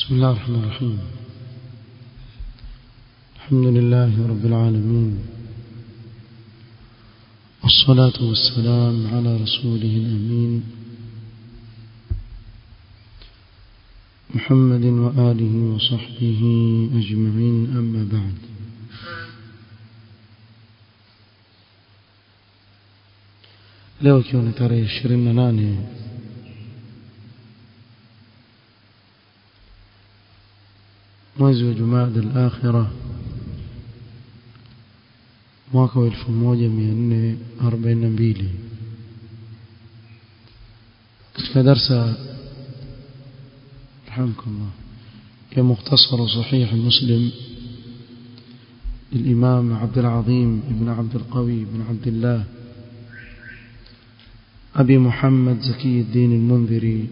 بسم الله الرحمن الرحيم الحمد لله رب العالمين والصلاة والسلام على رسوله الأمين محمد وآله وصحبه أجمعين أما بعد leo ikiwa ni tarehe ishirini na nane mwezi wa jumada al-akhira mwaka wa 1442 katika darsa rahimkallah ya mukhtasar sahih muslim للإمام عبد العظيم ابن عبد القوي بن عبد الله أبي محمد زكي الدين المنذري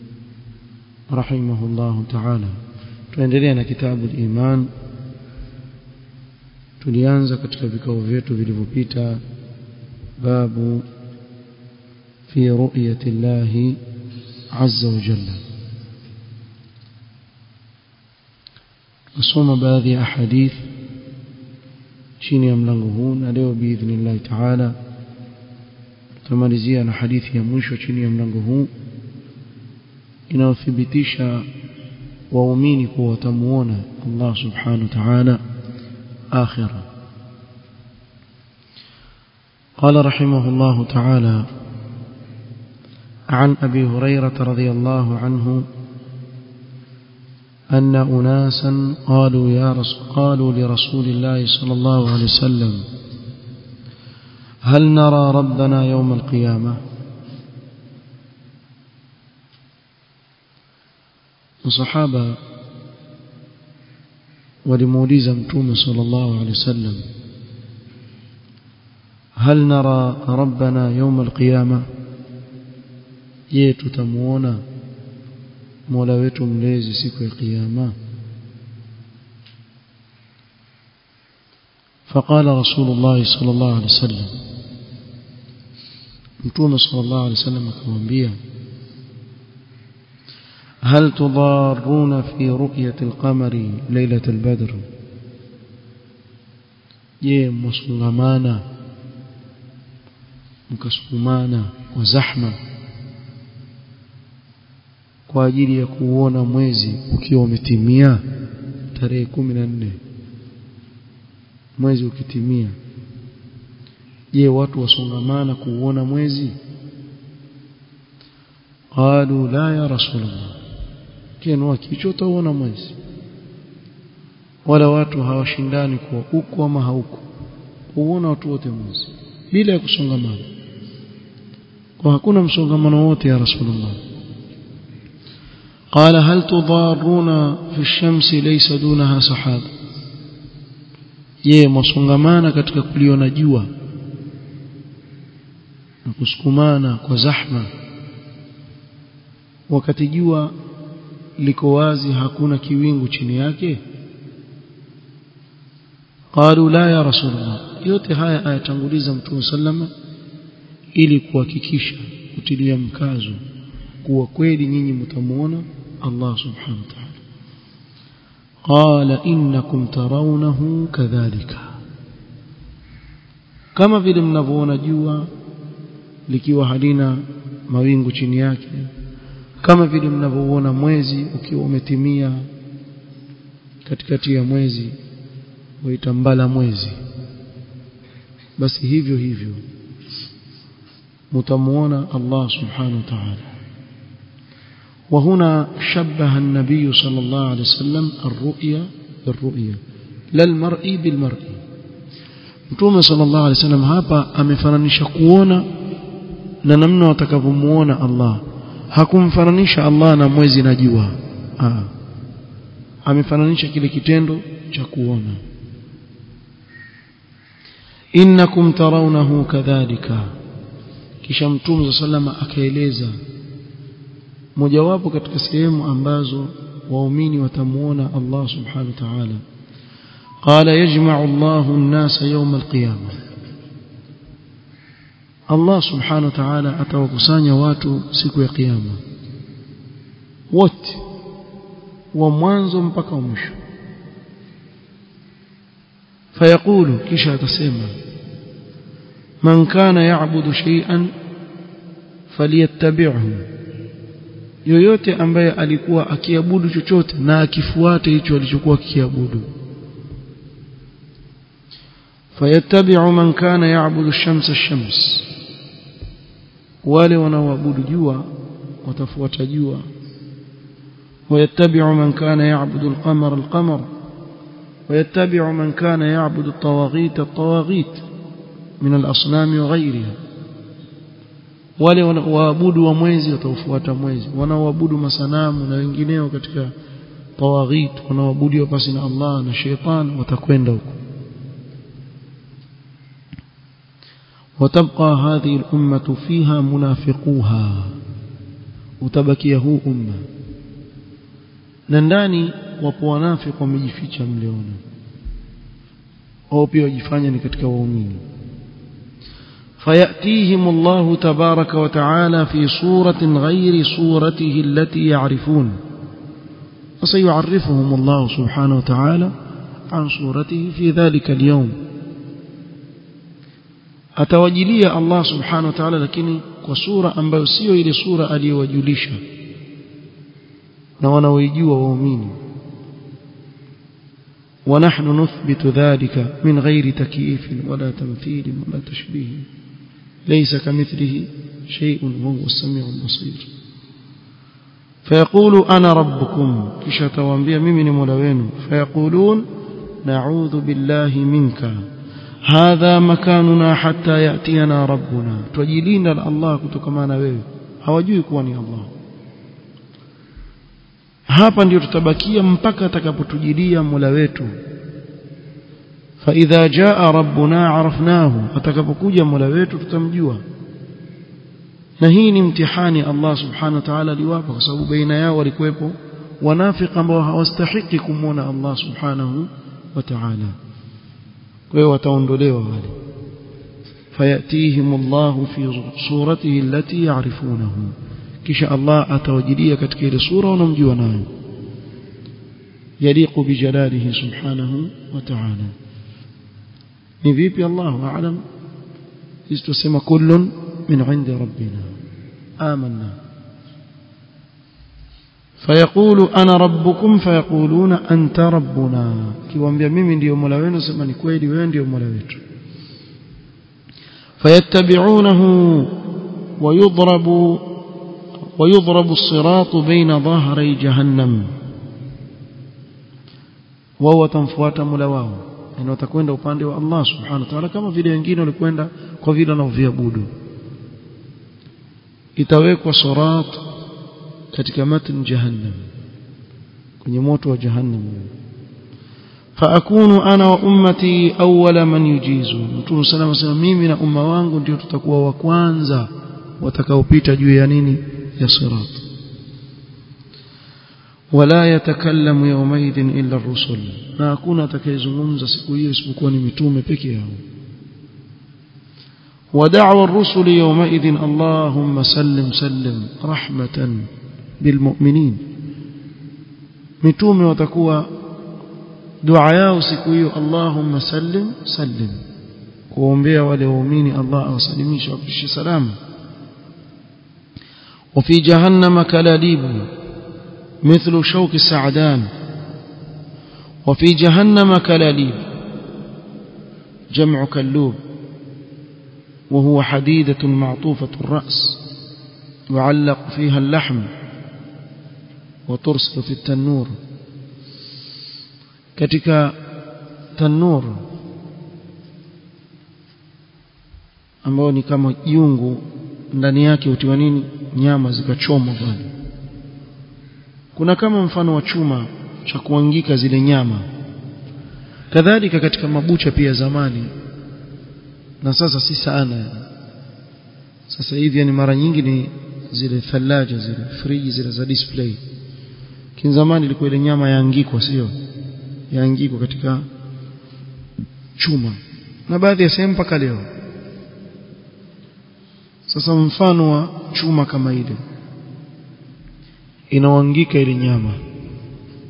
رحمه الله تعالى tuendelea na kitabu al-iman tulianza katika vikao vyetu vilivyopita babu fi ru'yati Allah azza wa jalla kusoma baadhi ya hadith chini ya mlango huu na leo biidhnillah taala tutamalizia na hadithi ya mwisho chini ya mlango huu inayothibitisha waumini kuwa watamuona Allah subhanahu wa ta'ala akhira قال رحمه الله تعالى عن أبي هريرة رضي الله عنه أن أناسا قالوا يا رسول قالوا لرسول الله صلى الله عليه وسلم هل نرى ربنا يوم القيامة الصحابة ولموليز متوم صلى الله عليه وسلم هل نرى ربنا يوم القيامة yetu tamuona mola wetu mlezi siku ya kiyama فقال رسول الله صلى الله عليه وسلم متوم صلى الله عليه وسلم akamwambia هل تضارون في رؤية القمر ليلة البدر je msungamana mkasukumana wa zahma kwa ajili ya kuona mwezi ukiwa umetimia tarehe kumi na nne mwezi ukitimia je watu wasongamana kuuona mwezi qalu la ya rasulullah kenwa kicho utaona mwezi wala watu hawashindani kuwa huko ama hauko uona watu wote mwezi bila ya kusongamana kwa hakuna msongamano wote ya rasulullah قال هل تضارون في الشمس ليس دونها سحاب je msongamana katika kuliona jua na kusukumana kwa zahma wakati jua liko wazi hakuna kiwingu chini yake qalu la ya rasulullah yote haya ayatanguliza mtume sallama ili kuhakikisha kutilia mkazo kuwa kweli nyinyi mtamuona Allah subhanahu wa ta'ala qala innakum tarawnahu kadhalika kama vile mnavyoona jua likiwa halina mawingu chini yake kama vile mnavyoona mwezi ukiwa umetimia katikati ya mwezi waitambala mwezi basi hivyo hivyo mtamuona Allah subhanahu wa ta'ala وهنا شبه النبي صلى الله عليه وسلم الرؤيا بالرؤيا لا المرء بالمرء Mtume sallallahu alaihi wasallam hapa amefananisha kuona na namna watakavyomuona Allah hakumfananisha Allah na mwezi na jua ah amefananisha kile kitendo cha kuona innakum tarawnahu kadhalika kisha mtume sallallahu akaeleza mojawapo katika sehemu ambazo waumini watamuona Allah subhanahu wa ta'ala قال يجمع الله الناس يوم القيامه Allah subhanahu wa ta'ala atawakusanya watu siku ya kiyama wote wa mwanzo mpaka mwisho fayaqulu kisha atasema man kana ya'budu shay'an falyattabi'hu yoyote ambaye alikuwa akiabudu chochote na akifuate hicho alichokuwa kikiabudu fayattabi'u man kana ya'budu ash-shamsa ash-shams wale wanaoabudu jua watafuata jua ويتبع من كان يعبد القمر القمر ويتبع من كان يعبد الطواغيت الطواغيت من الأصنام وغيرها wale waabudu wa mwezi wataufuata mwezi wanaoabudu masanamu na wengineo katika tawaghit wanaoabudiwa pasi na Allah na sheitan watakwenda huko وتبقى هذه الأمة فيها منافقوها utabakia huu umma na ndani wapo wanafiki wamejificha mleona au pia wajifanya ni katika waumini فيأتيهم الله تبارك وتعالى في صورة غير صورته التي يعرفون فسيعرفهم الله سبحانه وتعالى عن صورته في ذلك اليوم atawajilia Allah subhanahu wa ta'ala lakini kwa sura ambayo sio ile sura aliyowajulisha na wanaoijua waumini ونحن نثبت ذلك من غير تكييف ولا تمثيل ولا تشبيه ليس كمثله شيء وهو السميع البصير فيقول أنا ربكم كشا توانبيا ممن مولوين فيقولون نعوذ بالله منك هذا مكاننا حتى يأتينا ربنا تجلينا الله كتكمانا wewe hawajui kuwa ni Allah hapa ndio tutabakia mpaka atakapotujilia Mola wetu فإذا جاء ربنا عرفناه atakapokuja Mola wetu tutamjua na hii ni mtihani Allah subhanahu wa ta'ala aliwapa kwa sababu baina yao walikuwepo wanafiki ambao hawastahiki kumwona Allah subhanahu wa ta'ala kwa hiyo wataondolewa wale fayatihim Allah fi suratihi allati ya'rifunahu kisha Allah atawajilia katika ile sura wanamjua nayo yaliqu bijalalihi subhanahu wa ta'ala ni vipi Allahu a'lam sisi tusema kullun min 'indi rabbina amanna فيقول انا ربكم فيقولون انت ربنا kiwaambia mimi ndio mola wenu sema ni kweli wewe ndio mola wetu فيتبعونه ويضرب ويضرب الصراط بين ظهري جهنم wao tamfuata mola wao na watakwenda upande wa Allah subhanahu wa ta'ala kama vile wengine walikwenda kwa vile wanavyoabudu itawekwa sirat katika matn jahannam kwenye moto wa jahannam faakunu ana wa ummati awwala man yujizu mtume sallallahu alayhi wasallam mimi na umma wangu ndio tutakuwa wa kwanza watakaopita juu ya nini ya sirat wala yatakallamu yawmaidhin illa ar-rusul na hakuna atakayezungumza siku hiyo isipokuwa ni mitume peke yao ودعوى الرسل يومئذ اللهم سلم سلم رحمة بالمؤمنين متومه وتكون dua yao siku hiyo Allahumma sallim sallim kuombea wale waumini Allah awasalimishe wapishe salama وفي جهنم كلاليب مثل شوك السعدان وفي جهنم كلاليب جمع كلوب وهو حديدة معطوفة الرأس يعلق فيها اللحم وترسل في التنور katika tanur ambao ni kama jungu ndani yake utiwa nini nyama zikachomwa pale kuna kama mfano wa chuma cha kuangika zile nyama kadhalika katika mabucha pia zamani na sasa si sana sasa hivi ni mara nyingi ni zile thalaja zile friji zile za display kinzamani ilikuwa ile nyama yaangikwa sio yaangikwa katika chuma na baadhi ya sehemu mpaka leo sasa mfano wa chuma kama ile inaoangika ile nyama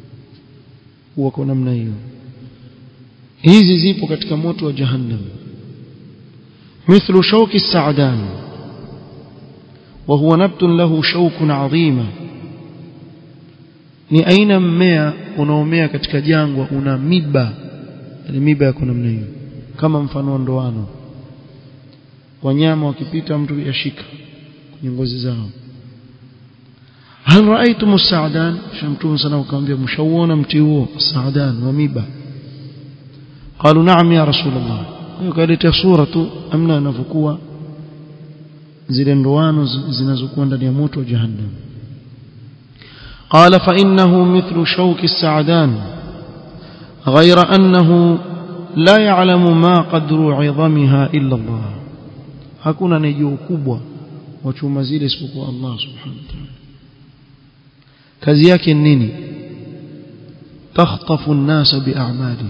huwa kwa namna hiyo hizi zipo katika moto wa jahannam مثل شوك السعدان وهو نبت له شوك عظيم ni aina mmea unaomea katika jangwa una miba yani miba yako namna hiyo kama mfano wa ndoano wanyama wakipita mtu yashika kwenye ngozi zao hal raaitum as-sa'dan shamtum sana ukamwambia mshauona mti huo as-sa'dan wa miba qalu na'am ya rasulullah hiyo kaleta sura tu amna anavyokuwa zile ndoano zinazokuwa ndani ya moto wa jahannam قال فإنه مثل شوك السعدان غير أنه لا يعلم ما قدر عظمها إلا الله hakuna anayejua ukubwa wa chuma zile isipokuwa Allah subhanahu wa ta'ala kazi yake ni nini takhtafu an-nas bi'a'malihim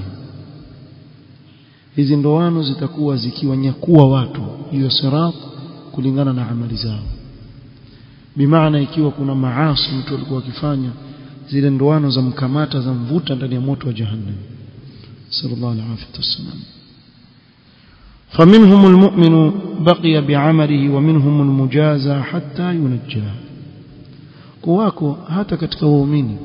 hizi ndoano zitakuwa zikiwanyakua watu juu ya sirat kulingana na amali zao bimaana ikiwa kuna maasi mtu alikuwa akifanya zile ndoano za mkamata za mvuta ndani ya moto wa jahannam sallallahu alaihi wasallam فمنهم المؤمن بقي بعمله ومنهم المجازى حتى ينجى kuwako hata katika waumini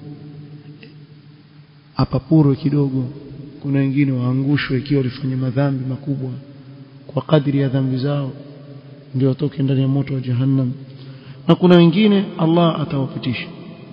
apapurwe kidogo kuna wengine waangushwe ikiwa walifanya madhambi makubwa kwa kadri ya dhambi zao ndio watoke ndani ya moto wa jahannam na kuna wengine Allah atawapitisha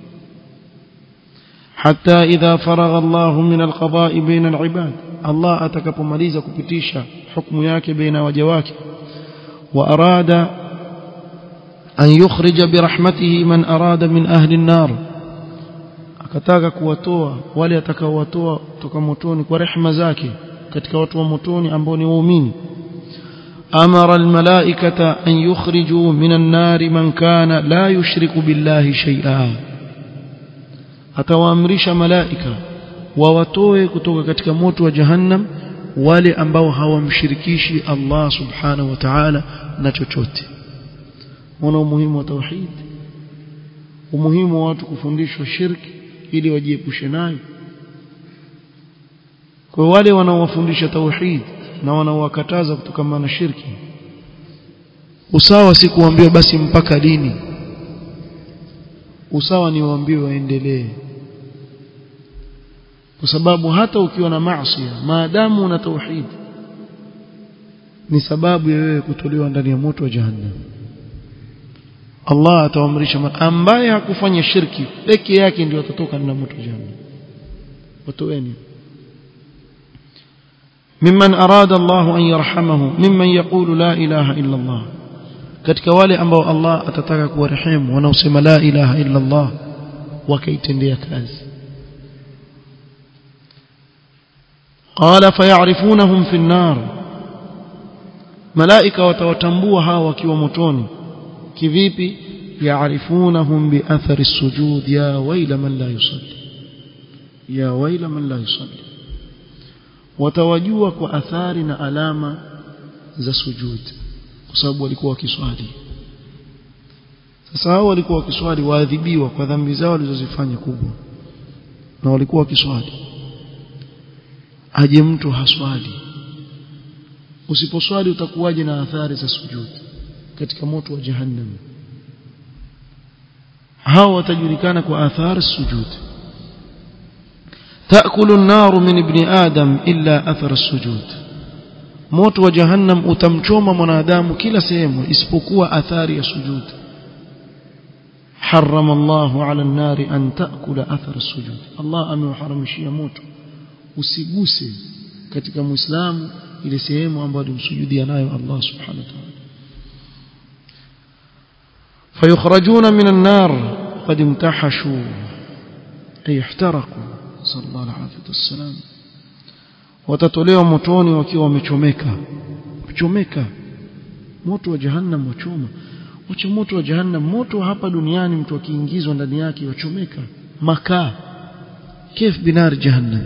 حتى إذا فرغ الله من القضاء بين العباد الله atakapomaliza kupitisha hukumu yake baina waja wake وأراد أن يخرج برحمته من أراد من أهل النار akataka kuwatoa wale atakaowatoa kutoka motoni kwa rehema zake katika watu wa motoni ambao ni waumini amara almalaikata an yukhriju min an-nar man kana la yushriku billahi shay'a atawaamrisha malaika wawatoe kutoka katika moto wa jahannam wale ambao hawamshirikishi Allah subhanahu wa ta'ala na chochote una umuhimu wa tauhid umuhimu wa watu kufundishwa shirki ili wajiepushe nayo kwa wale wanaowafundisha tauhid na wanaowakataza kutokana na shirki usawa si kuambiwa basi mpaka dini usawa ni waambiwe waendelee kwa sababu hata ukiwa na maasi maadamu una tauhid ni sababu ya wewe kutolewa ndani ya moto wa jahannam Allah ataamrisha ambaye hakufanya shirki peke yake ndio atatoka ndani ya moto wa jahannam watoeni mimman arada Allah an yarhamahu mimman yaqulu la ilaha illa Allah katika wale ambao Allah atataka kuwarehemu wanaosema la ilaha illa Allah wakaitendea kazi قال فيعرفونهم في النار ملائكه watawatambua hawa wakiwa motoni kivipi يعرفونهم باثر السجود يا ويل من لا يصلي يا ويل من لا يصلي watawajua kwa athari na alama za sujud kwa sababu walikuwa wakiswali sasa hao walikuwa wakiswali waadhibiwa kwa dhambi zao walizozifanya kubwa na walikuwa wakiswali aje mtu haswali usiposwali utakuwaje na athari za sujud katika moto wa jahannam hao watajulikana kwa athari sujud تأكل النار من ابن آدم إلا أثر السجود موت وجهنم utamchoma mwanadamu kila sehemu isipokuwa athari ya sujud حرم الله على النار أن تأكل أثر السجود الله ameuharamishia moto usiguse katika muislamu ile sehemu ambayo alimsujudia nayo Allah subhanahu wa ta'ala فيخرجون من النار قد امتحشوا أي احترقوا صلى الله عليه والسلام watatolewa motoni wakiwa wamechomeka kuchomeka moto wa jahannam wachoma wacha moto wa jahannam moto hapa duniani mtu akiingizwa ndani yake wachomeka makaa كيف بنار جهنم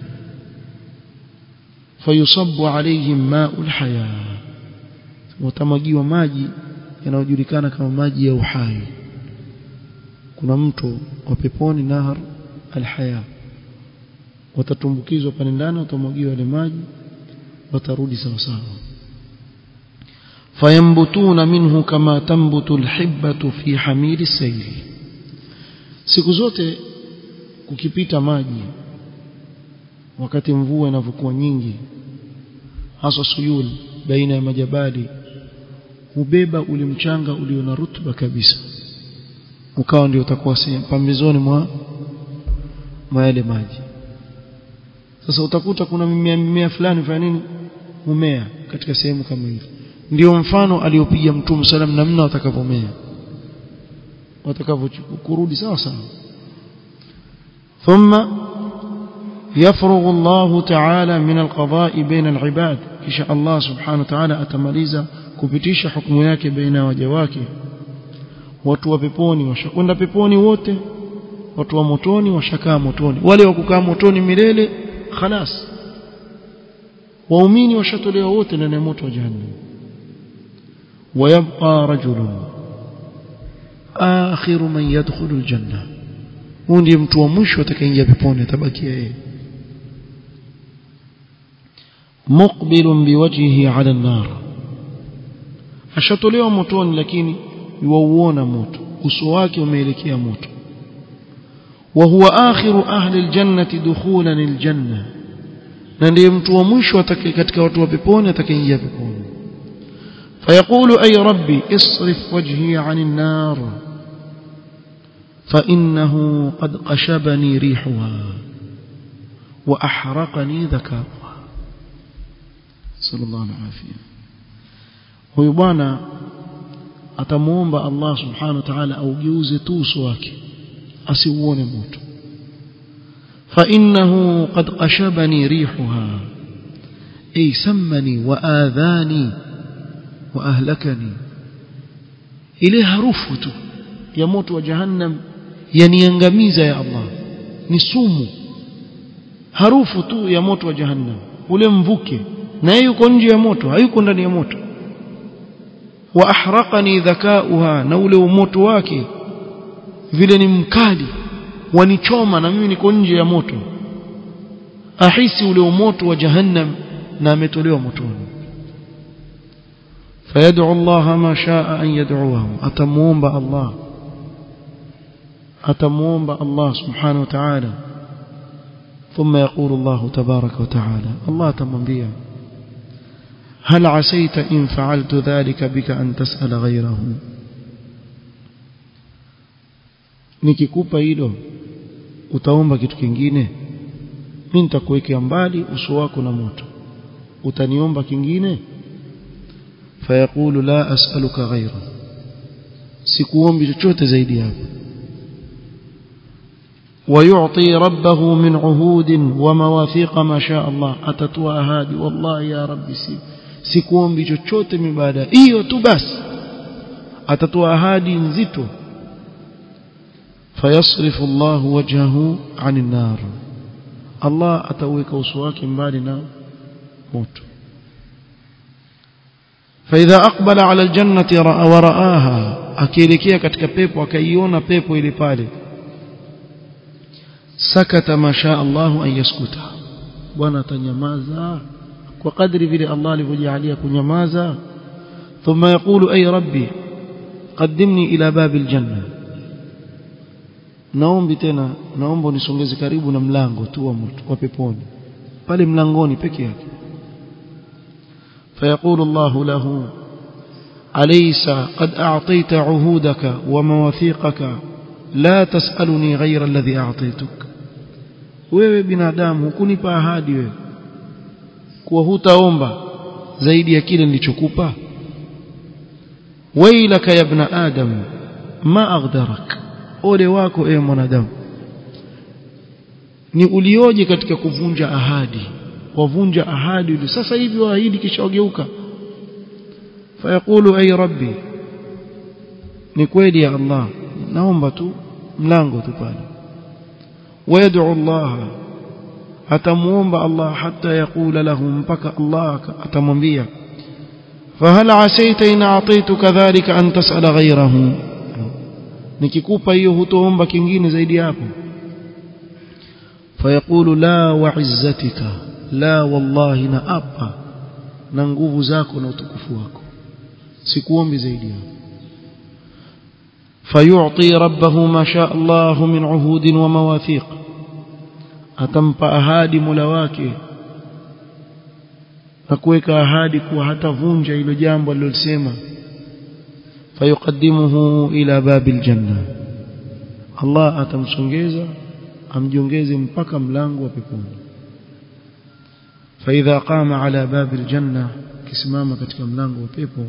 فيصب عليهم ماء الحياة وتمجيwa maji yanayojulikana kama maji ya uhai kuna mto wa peponi nahar alhaya watatumbukizwa pale ndani watamwagiwa yale maji watarudi sawa sawa fayambutuna minhu kama tambutu alhibbatu fi hamili sayli siku zote kukipita maji wakati mvua inavyokuwa nyingi hasa suyul baina ya majabali hubeba ule mchanga ulio na rutuba kabisa ukawa ndio utakuwa pambizoni mwa mwa yale maji sasa utakuta kuna mimea mimea fulani fanya nini humea katika sehemu kama hiyo ndio mfano aliopiga mtume sallam namna watakavomea watakavyokurudi sawa sawa ثم يفرغ الله تعالى من القضاء بين العباد كشاء الله سبحانه وتعالى atamaliza kupitisha hukumu yake baina waja wake watu wa peponi washakwenda peponi wote watu wa motoni washakaa motoni wale wa kukaa motoni milele khalas waumini washatolewa wote ndani ya moto wa jahannam ويبقى رجل آخر من يدخل الجنة huyu ndiye mtu wa mwisho atakayeingia peponi atabakia yeye muqbilun biwajhihi ala an-nar ashatolewa motoni lakini yuauona moto uso wake umeelekea moto wa huwa akhiru ahli aljannati dukhulan aljanna na ndiye mtu wa mwisho atakaye katika watu wa peponi atakayeingia peponi فيقول أي ربي اصرف وجهي عن النار فإنه قد قشبني ريحها وأحرقني ذكاؤها صلى الله عليه وسلم huyu bwana atamuomba Allah subhanahu wa ta'ala augeuze tu uso wake asiuone moto fa innahu qad qashabani rihuha ay sammani wa adhani wa ahlakani ile harufu tu ya moto wa jahannam yaniangamiza ya Allah ni sumu harufu tu ya moto wa jahannam ule mvuke na yuko nje ya moto hayuko ndani ya moto wa ahraqani dhakauha na ule moto wake vile ni mkali wanichoma na mimi niko nje ya moto ahisi ule moto wa jahannam na ametolewa motoni فيدعو الله ما شاء أن يدعوه أتموم الله أتموم الله سبحانه وتعالى ثم يقول الله تبارك وتعالى الله تمنبيا هل عسيت إن فعلت ذلك بك أن تسأل غيره nikikupa hilo utaomba kitu kingine mimi nitakuwekea mbali uso wako na moto utaniomba kingine fayaqulu la as'aluka ghayra sikuombi chochote zaidi hapo ويعطي ربه من عهود ومواثيق ما شاء الله أتتوا أهادي والله يا ربي سي سيكون بجوchote مبادا hiyo tu basi atatoa ahadi nzito فيصرف الله وجهه عن النار الله ataweka uso wake mbali na moto فإذا أقبل على الجنة ورآها akielekea katika pepo akaiona pepo ile pale sakata ma sha Allah an yaskuta bwana atanyamaza kwa kadri vile Allah alivyojalia kunyamaza thumma yaqulu ay rabbi qaddimni ila babi aljanna naombi tena naomba unisongeze karibu na mlango tu wa moto wa peponi pale mlangoni peke yake فيقول الله له أليس قد أعطيت عهودك ومواثيقك لا تسألني غير الذي أعطيتك wewe binadamu hukunipa ahadi wewe kuwa hutaomba zaidi ya kile nilichokupa wailaka ya ibn adam ma aghdarak ole wako ewe mwanadamu ni ulioje katika kuvunja ahadi wavunja ahadi ile sasa hivi waahidi kisha wageuka fayaqulu ay rabbi ni kweli ya Allah naomba tu mlango tu pale ويدعو الله atamuomba Allah hatta yaqula lahu mpaka Allah atamwambia فهل عسيت إن أعطيتك ذلك أن تسأل غيره nikikupa hiyo hutoomba kingine zaidi hapo fayaqulu la wa'izzatika la wallahi na apa na nguvu zako na utukufu wako sikuombi zaidi hapo فيعطي ربه ما شاء الله من عهود ومواثيق atampa ahadi mula wake na kuweka ahadi kuwa hatavunja hilo jambo alilosema fayuqaddimuhu ila babil janna Allah atamsongeza amjongeze mpaka mlango wa peponi فإذا قام على باب الجنة kisimama katika mlango wa pepo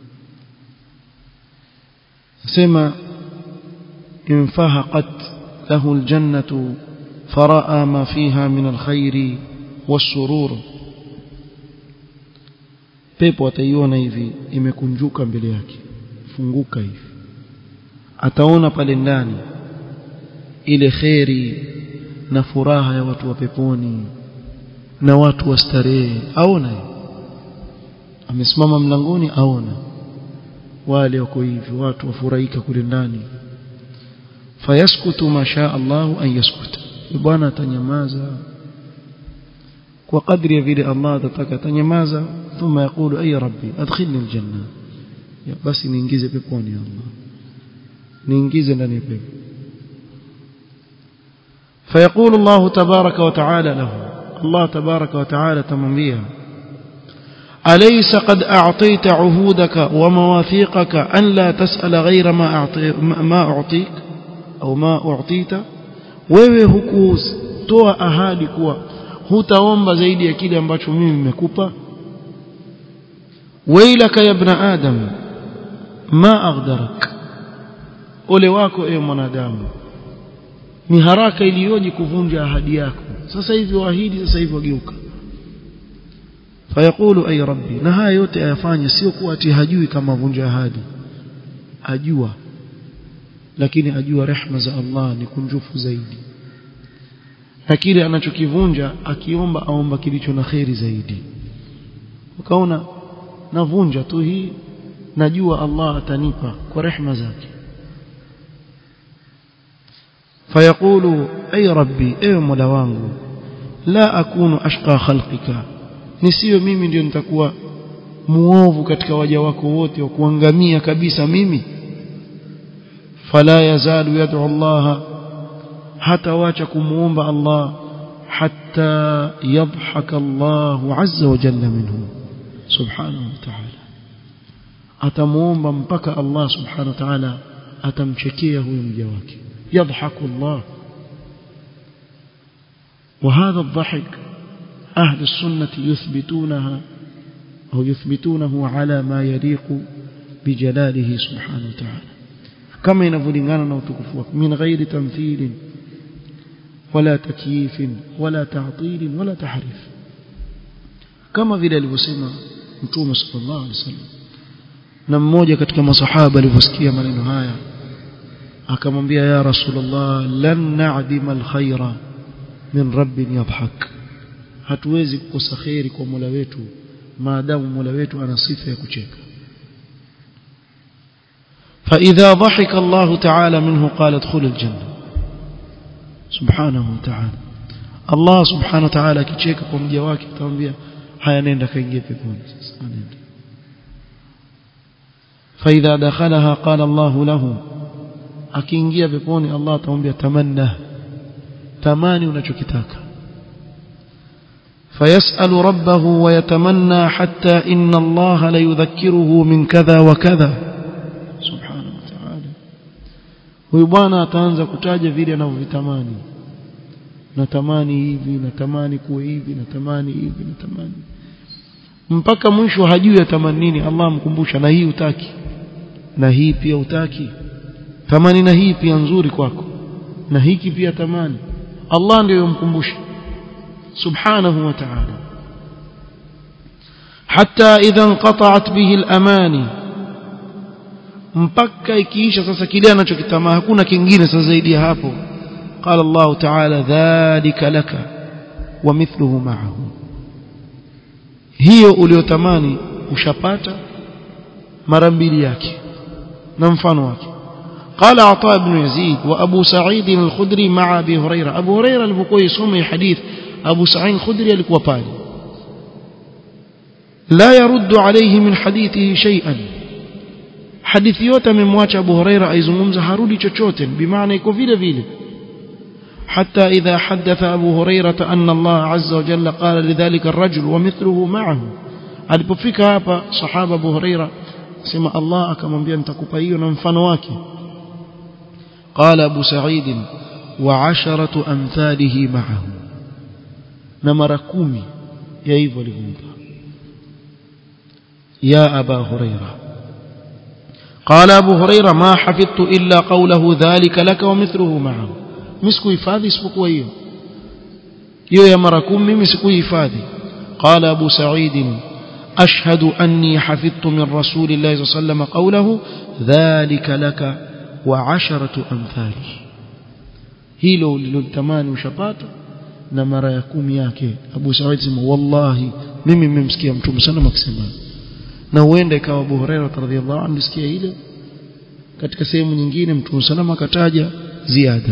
sema infahaqat lahu aljannatu faraa ma fiha min alkhairi wasurur pepo ataiona hivi imekunjuka mbele yake funguka hivi ataona pale ndani ile kheri na furaha ya watu wa peponi na watu wa starehe aona amesimama mlangoni aona wale wako hivi watu wafurahika kule ndani fayaskutu masha Allah an yaskuta bwana atanyamaza kwa kadri ya vile Allah atataka atanyamaza thumma yaqulu ay rabbi adkhilni aljanna ya basi niingize peponi Allah niingize ndani ya pepo فيقول الله تبارك وتعالى له الله تبارك وتعالى تمنبيه أليس قد أعطيت عهودك ومواثيقك أن لا تسأل غير ما, أعطي ما أعطيك أو ما أعطيت wewe hukutoa ahadi kuwa hutaomba zaidi ya kile ambacho mimi nimekupa wailaka ya ibn adam ma aghdarak ole wako ewe mwanadamu ni haraka iliyoje kuvunja ahadi yako sasa hivi waahidi sasa hivi wageuka fayaqulu ay rabbi na haya yote ayafanya sio kuwa ati hajui kama vunja ahadi ajua lakini ajua rehma za Allah ni kunjufu zaidi na kile anachokivunja akiomba aomba kilicho na kheri zaidi ukaona navunja tu hii najua Allah atanipa kwa rehma zake fayaqulu ay rabbi ewe mola wangu la akunu ashqa khalqika nisiwe mimi ndio nitakuwa muovu katika waja wako wote wa kuangamia kabisa mimi fala yazalu yad'u Allah hata wacha kumuomba Allah hatta yadhhaka Allah azza wa jalla minhu subhanahu wa ta'ala atamuomba mpaka Allah subhanahu wa ta'ala atamchekea huyo mja wake yadhhaku Allah وهذا الضحك أهل السنة يثبتونها أو يثبتونه على ما يليق بجلاله سبحانه وتعالى كما ينفلنغانا وتكفوك من غير تمثيل ولا تكييف ولا تعطيل ولا تحريف كما vile alivyosema mtume sallallahu alaihi wasallam na mmoja katika masahaba alivyosikia maneno haya akamwambia ya rasulullah lan na'dima alkhaira min rabbin yadhhak hatuwezi kukosa khairi kwa Mola wetu maadamu Mola wetu ana sifa ya kucheka فإذا ضحك الله تعالى منه قال ادخل الجنة سبحانه وتعالى الله سبحانه وتعالى kicheka kwa mja wake atamwambia haya nenda kaingie peponi sasa nenda فإذا دخلها قال الله له akiingia peponi Allah atamwambia tamanna tamani unachokitaka فيسأل ربه ويتمنى حتى إن الله ليذكره من كذا وكذا سبحانه وتعالى huyu bwana ataanza kutaja vile anavyovitamani natamani hivi natamani kuwe hivi natamani hivi natamani mpaka mwisho hajui atamani nini Allah amkumbusha na hii utaki na hii pia utaki tamani na hii pia nzuri kwako na hiki pia tamani Allah ndiyo yomkumbusha سبحانه وتعالى حتى إذا انقطعت به الأماني mpaka ikiisha sasa kile anachokitamaa hakuna kingine sasa zaidi ya hapo qala Allah ta'ala dhalika laka wa mithluhu ma'ahu hiyo uliotamani ushapata mara mbili yake na mfano wake قال عطاء بن يزيد وأبو سعيد الخدري مع أبي هريرة أبو هريرة البقوي يسمى حديث أبو سعيد الخدري alikuwa pale لا يرد عليه من حديثه شيئا hadithi yote amemwacha Abu Huraira aizungumza harudi chochote bimaana iko vile vile حتى إذا حدث أبو هريرة أن الله عز وجل قال لذلك الرجل ومثله معه alipofika hapa sahaba Abu Huraira sema Allah akamwambia nitakupa hiyo na mfano wake قال أبو سعيد وعشرة أمثاله معه na mara kumi ya hivyo alivyompa يا أبا هريرة قال أبو هريرة ما حفظت إلا قوله ذلك لك ومثله معه مسكو hifadhi isipokuwa hiyo hiyo ya mara kumi mimi sikuhifadhi قال أبو سعيد أشهد أني حفظت من رسول الله صلى الله عليه وسلم قوله ذلك لك وعشرة أمثاله hilo lilotamani ushapata na mara ya kumi yake Abu Said sema wallahi mimi nimemsikia mtume sana akisema na huenda ikawa Abu Hurairah radhiyallahu anhu sikia ile katika sehemu nyingine mtume sana akataja ziada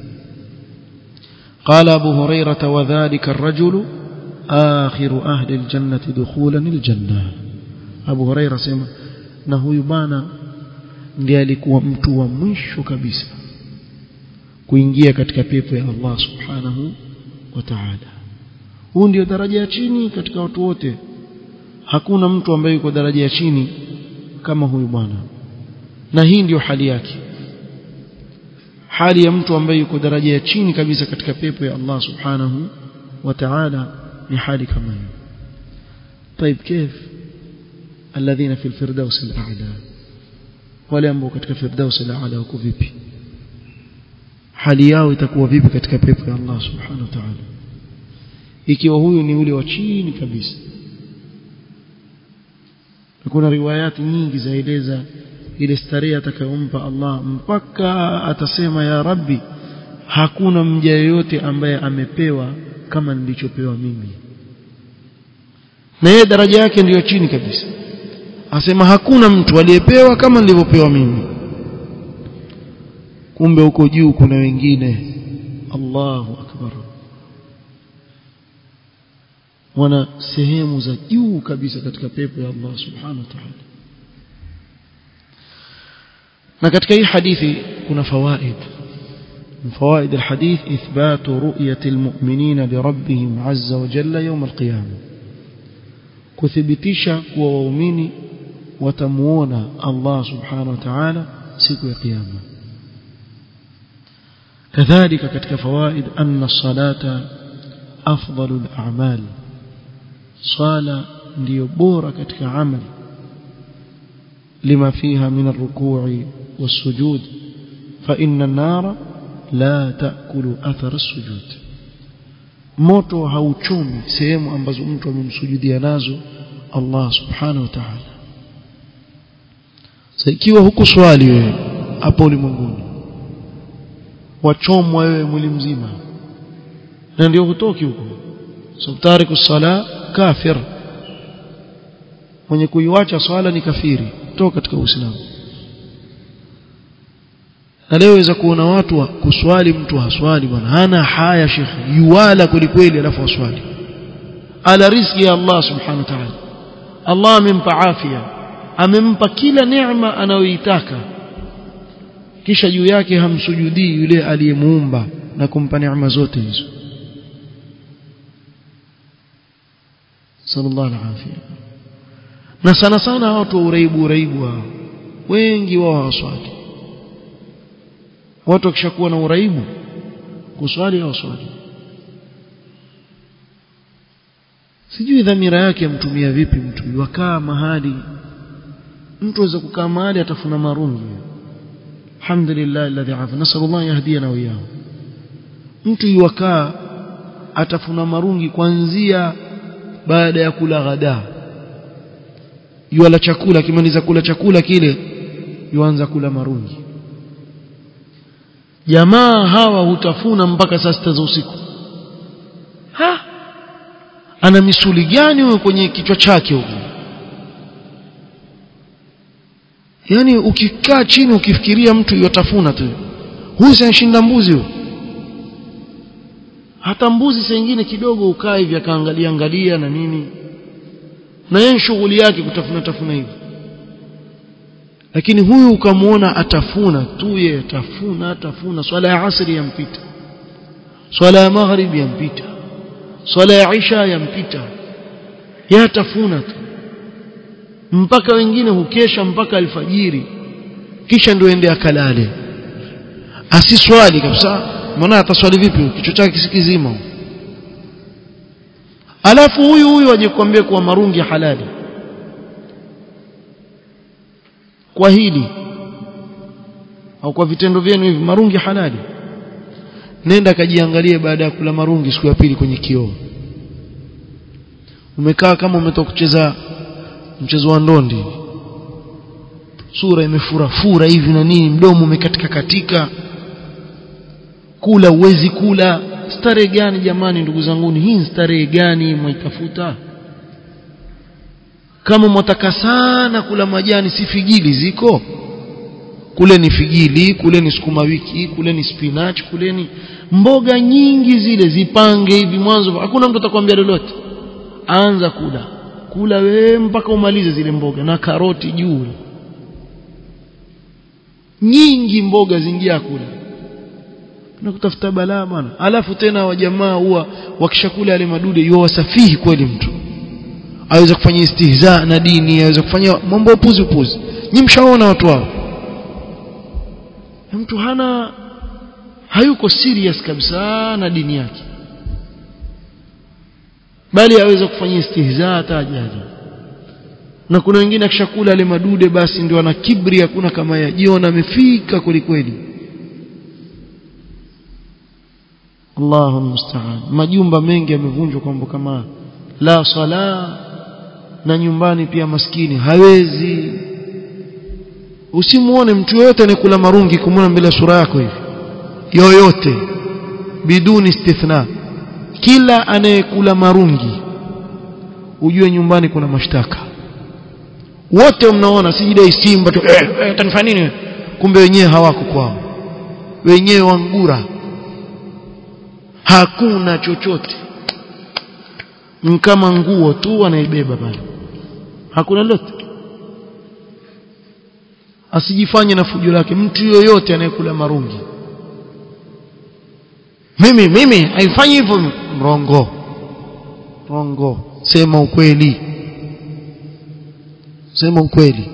قال أبو هريرة وذلك الرجل آخر أهل الجنة دخولا الجنة أبو هريرة سيما na huyu bana ndiye alikuwa mtu wa mwisho kabisa kuingia katika pepo ya Allah subhanahu wa ta'ala huu ndio daraja ya chini katika watu wote hakuna mtu ambaye yuko daraja ya chini kama huyu bwana na hii ndiyo hali yake hali ya mtu ambaye yuko daraja ya chini kabisa katika pepo ya Allah subhanahu wa ta'ala ni hali kama hiyo طيب كيف الذين في الفردوس الاعلى wale ambao katika firdaus al-aala wako vipi hali yao itakuwa vipi katika pepo ya Allah subhanahu wa ta'ala ikiwa huyu ni yule wa chini kabisa kuna riwayati nyingi zaeleza ile starehe atakayompa Allah mpaka atasema ya rabbi hakuna mja yeyote ambaye amepewa kama nilichopewa mimi na yeye daraja yake ndiyo chini kabisa asema hakuna mtu aliyepewa kama nilivyopewa mimi kumbe huko juu kuna wengine Allahu akbar wana sehemu za juu kabisa katika pepo ya Allah subhanahu wa ta'ala na katika hii hadithi kuna fawaid من فوائد الحديث إثبات رؤية المؤمنين لربهم عز وجل يوم القيامة كثبتيشا ووميني وتمونا الله سبحانه وتعالى سيكو قيامة كذلك كتك فوائد أن الصلاة أفضل الأعمال صلاة ليبور كتك عمل لما فيها من الركوع والسجود فإن النار لا تأكل أثر السجود moto hauchumi sehemu ambazo mtu amemsujudia nazo Allah subhanahu wa ta'ala sasa ikiwa huku swali wewe hapo ulimwenguni wachomwa wewe mwili mzima na ndio hutoki huko so tariku sala kafir mwenye kuiacha swala ni kafiri toka katika uislamu na leo weza kuona watu wa kuswali mtu haswali bwana hana haya shekhi yuwala kwelikweli alafu aswali ala riziki ya Allah subhanahu wa ta'ala Allah amempa afya amempa kila neema anayoitaka kisha juu yake hamsujudii yule aliyemuumba na kumpa neema zote hizo sallallahu alaihi na sana sana watu wa uraibu uraibu hao wengi wao hawaswali watu wakishakuwa na uraibu kuswali au swali sijui dhamira yake mtumia vipi mtu wakaa mahali mtu aweza kukaa mahali atafuna marungi alhamdulillah alladhi afa nasallallahu yahdina wa iyyahu mtu yuwakaa atafuna marungi kuanzia baada ya kula ghada yuala chakula akimaliza kula chakula kile yuanza kula marungi jamaa hawa hutafuna mpaka saa sita za usiku ha ana misuli gani huyo kwenye kichwa chake huko yani ukikaa chini ukifikiria mtu yotafuna tu huyu sinashinda mbuzi huyo hata mbuzi saa nyingine kidogo ukaa hivi akaangalia angalia na nini na yeye shughuli yake kutafuna tafuna hivi lakini huyu ukamwona atafuna tu ye atafuna atafuna swala ya asri yampita swala ya maghrib yampita swala ya isha yampita yeye atafuna tu mpaka wengine hukesha mpaka alfajiri kisha ndio ende akalale asiswali kabisa mbona ataswali vipi kichwa chake kisikizima alafu huyu huyu aje kuambia kuwa marungi halali kwa hili au kwa vitendo vyenu hivi marungi halali nenda kajiangalie baada ya kula marungi siku ya pili kwenye kioo umekaa kama umetoka kucheza mchezo wa ndondi sura imefurafura hivi na nini mdomo umekatika katika kula uwezi kula starehe gani jamani ndugu zanguni hii starehe gani mwaitafuta kama mwataka sana kula majani si figili ziko kule ni figili kule ni sukuma wiki kule ni spinach kule ni mboga nyingi zile zipange hivi mwanzo hakuna mtu atakwambia lolote anza kula kula wewe mpaka umalize zile mboga na karoti juu nyingi mboga zingia kula na kutafuta balaa bwana alafu tena wajamaa huwa wakishakula yale madude yuwa wasafihi kweli mtu aweza kufanya istihza na dini aweza kufanya mambo upuzi upuzi nyi mshaona watu hao mtu hana hayuko serious kabisa na dini yake bali aweza kufanya istihza hata ajali na kuna wengine akishakula yale madude basi ndio ana kibri hakuna kama yajiona amefika kweli kweli Allahu musta'an majumba mengi yamevunjwa kwamba kama la sala na nyumbani pia maskini hawezi usimuone mtu yoyote anayekula marungi kumwona mbele sura yako hivi yoyote biduni istithna kila anayekula marungi ujue nyumbani kuna mashtaka wote mnaona sijidai simba tu eh, eh, tanifanya nini kumbe wenyewe hawako kwao wenyewe wangura hakuna chochote kama nguo tu anaibeba pale hakuna lolote asijifanye na fujo lake mtu yoyote anayekula marungi mimi mimi haifanyi hivyo mrongo mrongo sema ukweli sema ukweli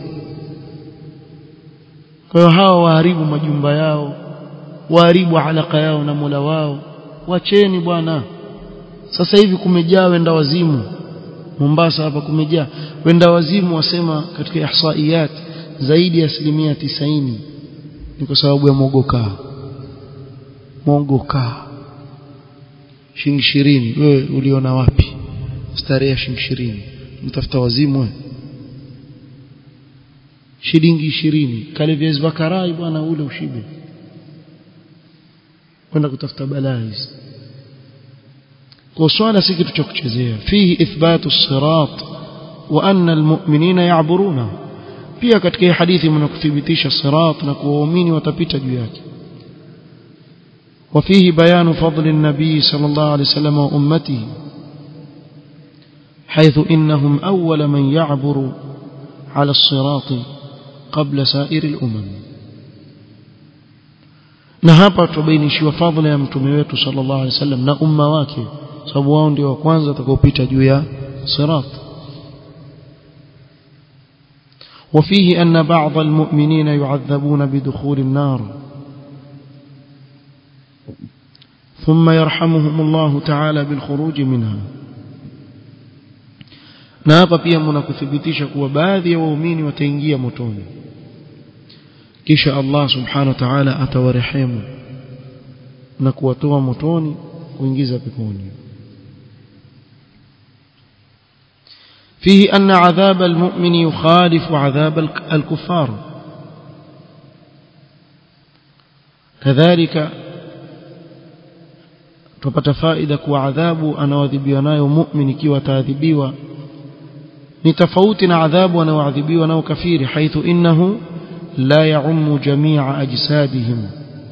kwa hiyo hawa waharibu majumba yao waharibu alaka yao na Mola wao wacheni bwana sasa hivi kumejaa wenda wazimu Mombasa hapa kumejaa wenda wazimu wasema katika ihsaiyat zaidi ya asilimia tisaini ni kwa sababu ya mogoka mogoka shilingi ishirini wewe uliona wapi starehe ya shilingi ishirini mtafuta wazimu wewe shilingi ishirini kale viazi vya karai bwana ule ushibe kwenda kutafuta balaa hizi kwa swala si kitu cha kuchezea fihi ithbatu sirat wa anna almu'minina ya'buruna pia katika hii hadithi mnakuthibitisha sirat na kuwa waumini watapita juu yake وفيه بيان فضل النبي صلى الله عليه وسلم وأمته حيث إنهم أول من يعبر على الصراط قبل سائر الأمم na hapa tubainishiwa fadhila ya mtume wetu sallallahu alaihi wasallam na umma wake sababu wao ndio wa kwanza watakaopita juu ya sirat وفيه أن بعض المؤمنين يعذبون بدخول النار ثم يرحمهم الله تعالى بالخروج منها na hapa pia mnakuthibitisha kuwa baadhi ya waumini wataingia motoni kisha Allah subhanahu wa ta'ala atawarehemu na kuwatoa motoni kuingiza peponi فيه أن عذاب المؤمن يخالف عذاب الكفار كذلك tupata faida kuwa adhabu anaoadhibiwa nayo mu'min ikiwa ataadhibiwa ni tofauti na adhabu anaoadhibiwa nayo kafiri haithu innahu لا يعم جميع أجسادهم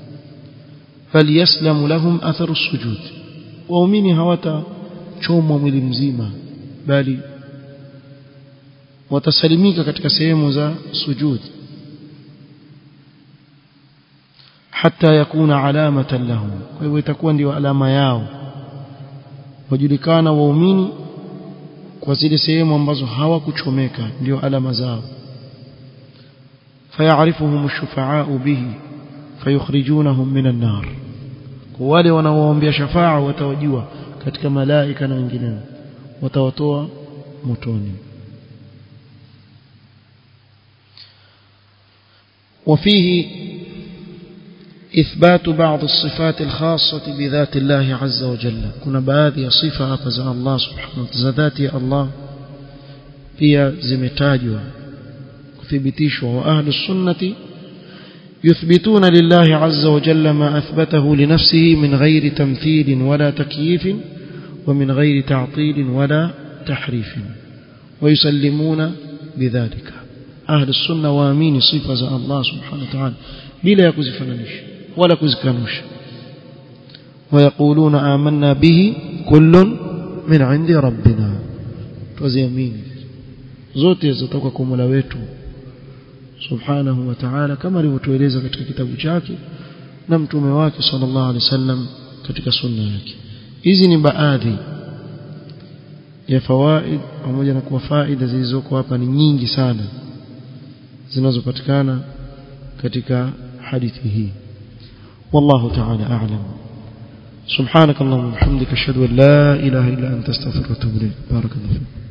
فليسلم لهم أثر السجود waumini hawatachomwa mwili mzima bali watasalimika katika sehemu za sujud hata yakuna alamatan lahum kwa hivyo itakuwa ndio alama yao wajulikana waumini kwa zile sehemu ambazo hawakuchomeka ndio alama zao فيعرفهم الشفعاء به فيخرجونهم من النار wale wanaoombea shafaa watawajua katika malaika na wengineo watawatoa motoni وفيه إثبات بعض الصفات الخاصة بذات الله عز وجل كنا baadhi صفة hapa za Allah subhanahu wa ta'ala dhati ya Allah pia zimetajwa kuthibitishwa wa ahlu sunnati يثبتون لله عز وجل ما أثبته لنفسه من غير تمثيل ولا تكييف ومن غير تعطيل ولا تحريف ويسلمون بذلك أهل السنة وامين صفة الله سبحانه وتعالى بلا يكزفننش ولا كزكنوش ويقولون آمنا به كل من عند ربنا وزيمين zote zitoka kwa Mola wetu subhanahu wa ta'ala kama alivyotueleza katika kitabu chake na mtume wake sallallahu alaihi wasallam katika sunna yake hizi ni baadhi ya fawaid pamoja na kuwa faida zilizoko hapa ni nyingi sana zinazopatikana katika hadithi hii والله تعالى أعلم سبحانك اللهم وبحمدك أشهد أن لا إله إلا أنت استغفرك وأتوب إليك بارك الله فيك